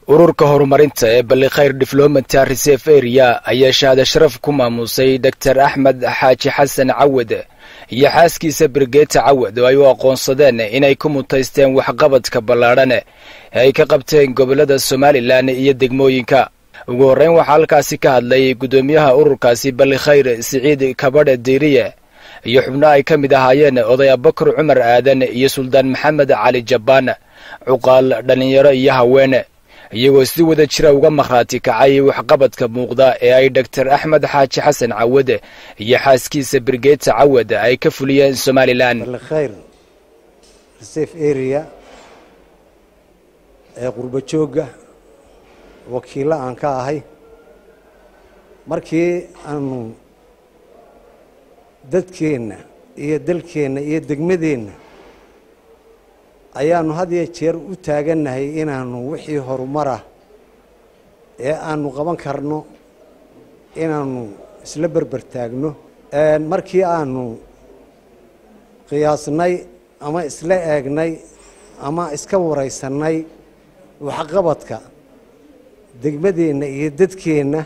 ururka horumarinta ee ballikhayr diflomata reserve area ayaa shahaado sharaf ku maamuusay doctor axmed xaaji xasan cawad iyo xaaskiisa brigeeta cawad oo ay u aqoonsadeen inay ku mutaysteen waxqabadka ballaadhan ee ay ka qabteen gobollada somalilan iyo degmooyinka ugu horreyn waxaa halkaasi ka hadlay guddoomiyaha ururkaasi ballikhayr siciid kabadhe diiriye iyo xubno ay ka mid ahaayeen oday abakar cumar aadan iyo suldaan maxamed cali jabbaan cuqaal dhallinyaro iyo haweene iyagoo si wada jira uga markhaati kacay waxqabadka muuqda ee ay doctor axmed xaaji xasan cawad iyo xaaskiisa brigeeta cawad ay ka fuliyeen somalilan ballikhayr reserve area ee qurbo joogga wakiillo aan ka ahay markii aanu dadkeenna iyo dalkeenna iyo degmadeenna ayaanu had iyo jeer u taagannahay inaanu wixii horumarah ee aanu qaban karno inaanu isla berber taagno markii aanu qiyaasnay ama isla eegnay ama iska waraysannay waxqabadka degmadeenna iyo dadkeenna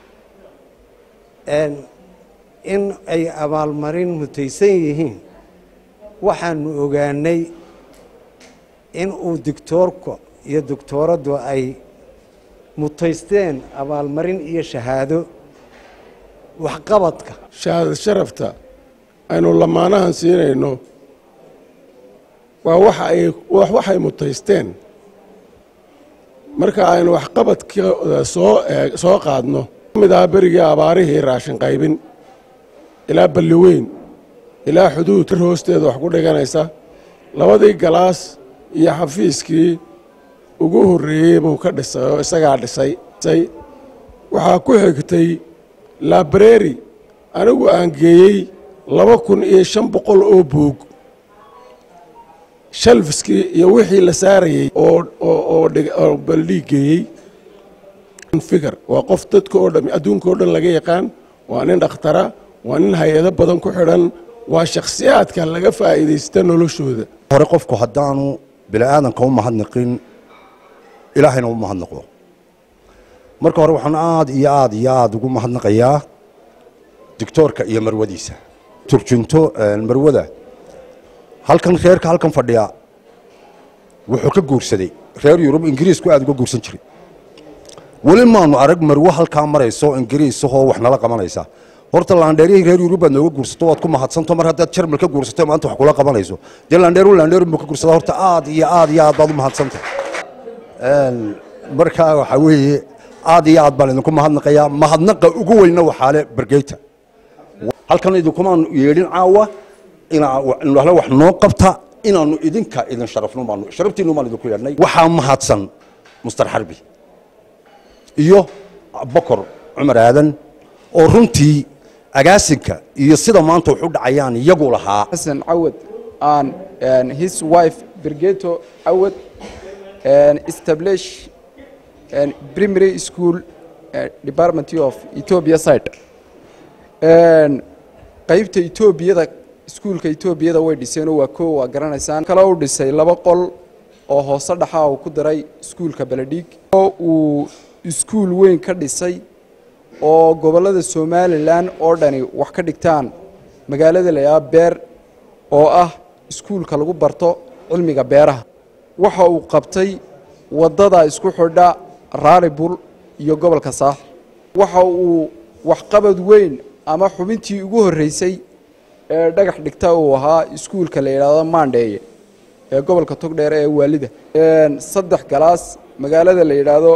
in ay abaalmarin mutaysan yihiin waxaanu ogaanay in uu doctoorka iyo doctooraddu ay mutaysteen abaalmarin iyo shahaado waxqabadka shahaadad sharafta aynu lamaanahan siinayno waa waxa ay waxay mutaysteen marka aynu waxqabadkooda soo eeg soo qaadno ka mid aha berigii abaarihii raashin qaybin ilaa balli weyn ilaa xuduud hoosteeda wax ku dhiganaysa labadii galaas iyo xafiiskii ugu horreeyey buu ka dhisay oo isagaa dhisay waxaa ku xigtay labreri anigu aan geeyey laba kun iyo shan boqol oo buug shalfiskii iyo wixii la saarayey oo baldhiig geeyey figar waa qof dadka oo dhan adduunka oo dhan laga yaqaan waa nin dhakhtara waa nin hay-ado badan ku xidhan waa shakhsiyaadka laga faa'iidaysta noloshooda hore qofku haddaanu bini aadanka u mahadnaqin ilaahayna u mahadnaqo marka hore waxaan aad iyo aad iyo aada ugu mahadnaqayaa doctoorka iyo marwadiisa turjunto marwada halkan reerka halkan fadhiya wuxuu ka guursaday reer yurub ingiriisku aada uga guursan jiray weli maanu arag marwo halkaa marayso ingiriisahoo wax nala qabanaysa horta laandheerihii reer yurub baad nooga guursato waad ku mahadsanto mar haddaad jarmal ka guursato maanta wax kula qabanayso dee laandheeru laandheeru buu ka guursada horta aad iyo aad iyo aad baad u mahadsantay markaa waxaa weeye aad iyo aad baan idinku mahadnaqayaa mahadnaqa ugu weyna waxaale bergeyta halkan idinkumaanu yeedhin caawa inaa wax noo qabta inaanu idinka idin sharafno baanu sharaftiinu baan idinku yeedhnay waxaa mahadsan mustar xarbi iyo bokor cumar aadan oo runtii agaasinka iyo sida maanta wax u dhacayaan iyagu lahaa xasan cawad and his wife birgeto cawad establish primary school department of ethiopia side qaybta etoobiyada iskuulka etoobiyada way dhiseenoo waa koo waa garanaysaan kale u dhisay laba qol oo hoose dhaxa uu ku diray iskuulka beledhiig oo uu iskuul weyn ka dhisay oo gobollada somalilan oo dhani wax ka dhigtaan magaalada layaa beer oo ah iskuulka lagu barto cilmiga beeraha waxa uu qabtay waddada isku xidha raaribul iyo gobolka saaxil waxa uu waxqabad weyn ama xubintii ugu horreysay ee dhagax dhigta uu ahaa iskuulka la yidhaahdo maandheeye ee gobolka togdheer ee waalida saddex galaas magaalada la yidhaahdo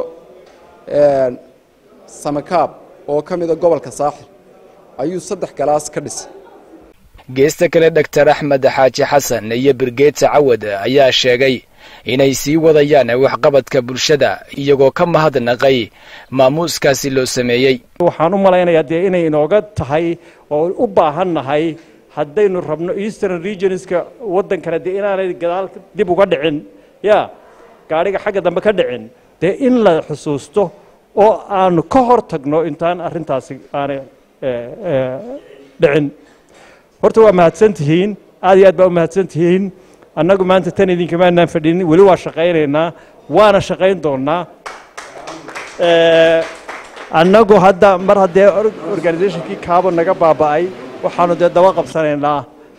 samakaab oo ka mida gobolka saaxil ayuu saddex galaas ka dhisay geesta kale doctor axmed xaaji xasan iyo birgeeta cawad ayaa sheegay inay sii wadayaan waxqabadka bulshada iyagoo ka mahadnaqay maamuuskaasi loo sameeyey waxaan u malaynayaa dee inay inooga tahay oo u baahan nahay haddaynu rabno eastern regionska waddankana dee inaanay gadaal dib uga dhicin ya gaadhiga xagga dambe ka dhicin dee in la xusuusto oo aanu ka hor tagno intaan arrintaasi aanay dhicin horta waa mahadsan tihiin aad iyo aad baa u mahadsan tihiin annagu maanta tan idinkamaanaan fadhinin weli waa shaqaynaynaa waana shaqayn doonnaa annagu hadda mar haddee organizationkii kaabo naga baaba'ay waxaanu dee daba qabsanaynaa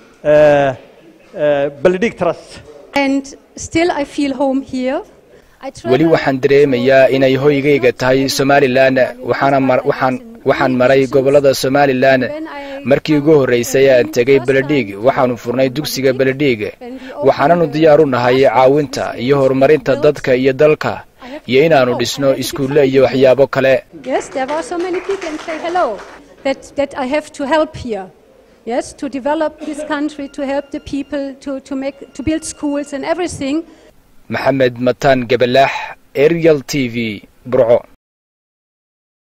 baldig trust And still I feel home here. I weli waxaan dareemayaa inay hoygayga tahay somalilan waxaana mar waxaan waxaan maray gobollada somalilan markii ugu horraysay aan tegay beledhiig waxaannu furnay dugsiga beledhiig waxaananu diyaar u nahay caawinta iyo horumarinta dadka iyo dalka iyo inaannu dhisno iskuulle iyo waxyaabo kale Yes, there were so many people and say hello that, that I have to help here. Yes, to develop this country, to help the people, to, to make to build schools and everything. maxamed mataan gabalaax arial t v burco